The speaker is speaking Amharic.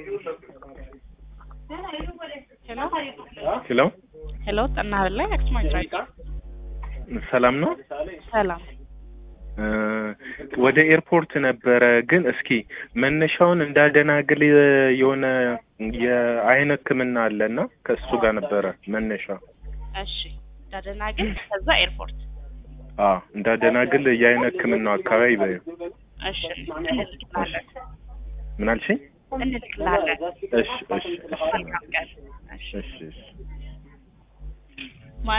ሄሎ ሄሎ ጠና ላይ አክስማች ሰላም ነው። ሰላም እ ወደ ኤርፖርት ነበረ ግን እስኪ መነሻውን እንዳደናግል የሆነ የአይን ሕክምና አለ እና ከእሱ ጋር ነበረ መነሻ። እሺ ዳደናግል ከዛ ኤርፖርት አ እንዳደናግል የአይን ሕክምናው አካባቢ በ እሺ እንልክላለን ምን አልሽኝ? እንልክላለን እሺ እሺ እሺ መልካም ቀን እሺ እሺ እሺ